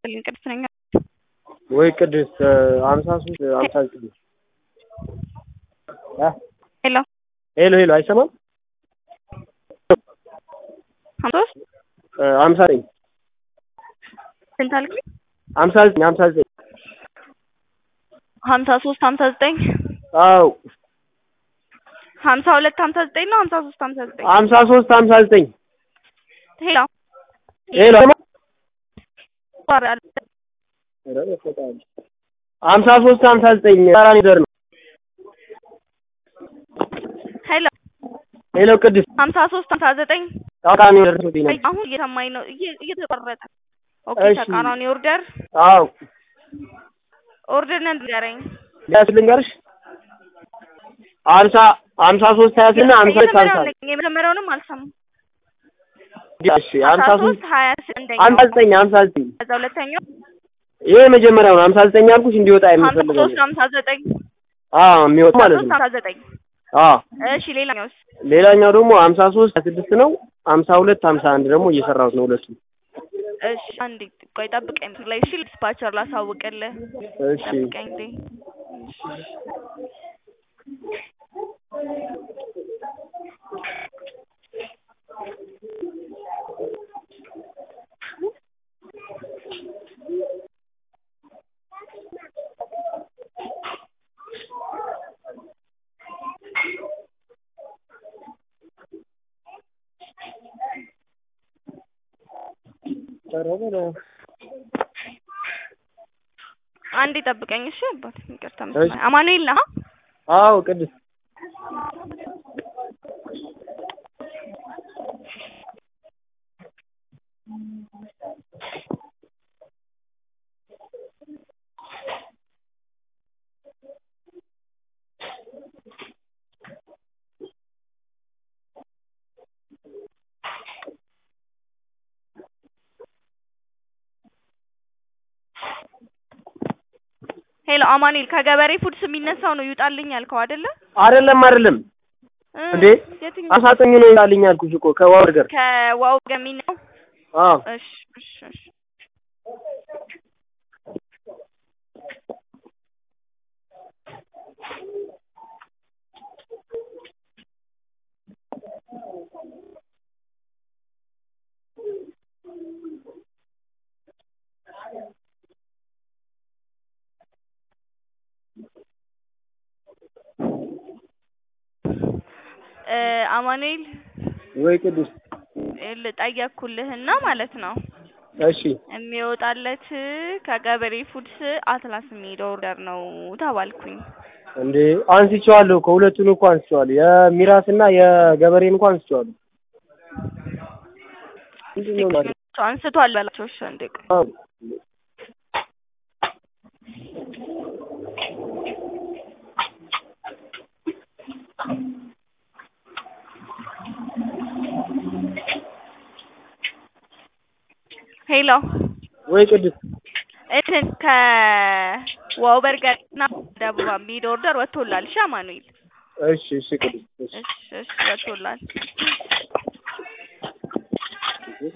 ይስጥልኝ ቅድስት ነኝ። ወይ ቅድስት ሀምሳ ሶስት ሀምሳ ዘጠኝ ሄሎ ሄሎ ሄሎ አይሰማም? ሀምሳ ሶስት ሀምሳ ዘጠኝ ስንት አልከኝ? ሀምሳ ዘጠኝ ሀምሳ ዘጠኝ ሀምሳ ሶስት ሀምሳ ዘጠኝ አዎ ሀምሳ ሁለት ሀምሳ ዘጠኝ ነው ሀምሳ ሶስት ሀምሳ ዘጠኝ ሀምሳ ሶስት ሀምሳ ዘጠኝ ሄሎ ሄሎ ሄሎ ሀምሳ ሶስት ሀምሳ ዘጠኝ ተቃራኒ ደር ነው። ሄሎ ሄሎ ቅድስት ሀምሳ ሶስት ሀምሳ ዘጠኝ ተቃራኒ ደርሶብኝ ነበር። አሁን እየሰማኝ ነው እየ- እየተቆረጠ ኦኬ እሺ። ተቃራኒ ኦርደር አዎ ኦርደር ነን ንገረኝ ሊያስ ልንገርሽ ሀምሳ ሀምሳ ሶስት ሀያ ስና ሀምሳ ሁለት ሀምሳ የመጀመሪያውን ነኝ። የመጀመሪያውንም አልሰማም እሺ ሀምሳ ሶስት ሶስት ሀያ አንደኛው ሀምሳ ዘጠኝ ሀምሳ ዘጠኝ ከዛ ሁለተኛው ይሄ የመጀመሪያው ነው። ሀምሳ ዘጠኝ ያልኩሽ እንዲወጣ ሀምሳ የምፈልገው ሶስት ሀምሳ ዘጠኝ አዎ የሚወጣ ማለት ሶስት ነው። ሀምሳ ዘጠኝ አዎ እሺ ሌላኛውስ ሌላኛው ደግሞ ሀምሳ ሶስት ሀያ ስድስት ነው። ሀምሳ ሁለት ሀምሳ አንድ ደግሞ እየሰራሁት ነው ሁለቱ። እሺ አንዴ ቆይ ጠብቀኝ ላይ እሺ ዲስፓቸር ላሳውቅልህ እሺ ጠብቀኝ እንዴ አንዴ ጠብቀኝ እሺ አባት ይቅርታ እሺ። አማኑኤል ነህ አዎ ቅድስት ሄሎ አማኑኤል ከገበሬ ፉድስ የሚነሳው ነው ይውጣልኝ ያልከው አይደለ አይደለም አይደለም እ እንዴ? የትኛው አሳጠኝ ነው ይላልኝ አልኩሽ እኮ ከዋው ነገር ከዋው ገሚ ነው አዎ እሺ እሺ እሺ እ አማኑኤል ወይ ቅድስት ልጠየቅኩልህና ማለት ነው እሺ የሚወጣለት ከገበሬ ፉድስ አትላስ የሚሄድ ኦርደር ነው ተባልኩኝ። እንዴ አንስቼዋለሁ እኮ ሁለቱን እኮ አንስቼዋለሁ የሚራስ እና የገበሬን እንኳን አንስቼዋለሁ ምንድን ነው ማለት አንስቷል በላቸው። እሺ አንዴ ቆይ አዎ ሄሎ ወይ ቅድስት እንትን ከዋው በርገር እና ደቡብ የሚሄድ ኦርደር ወጥቶላል። እሺ አማኑኤል እሺ እሺ ቅድስት እሺ እሺ እሺ ወጥቶላል።